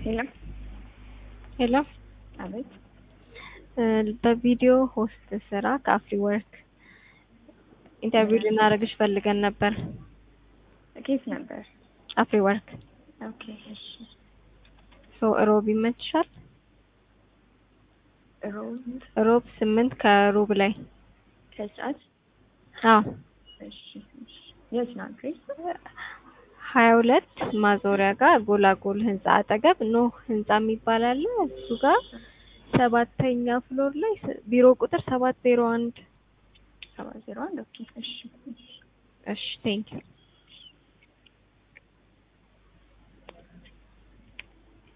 ሄሎ ሄሎ አቤት በቪዲዮ ሆስት ስራ ከአፍሪ ወርክ ኢንተርቪው ልናደርግሽ ፈልገን ነበር። ኬት ነበር? አፍሪ ወርክ ኦኬ እሺ። ሶ ሮብ ይመችሻል? ሮብ ሮብ ስምንት ከሩብ ላይ ከሰዓት አዎ እሺ እሺ። የት ነው አድሬስ? ሀያ ሁለት ማዞሪያ ጋር ጎላጎል ህንጻ አጠገብ ኖህ ህንጻ የሚባል አለ። እሱ ጋር ሰባተኛ ፍሎር ላይ ስ- ቢሮ ቁጥር ሰባት ዜሮ አንድ ሰባት ዜሮ አንድ ኦኬ እሺ እሺ። እሺ ቴንኪው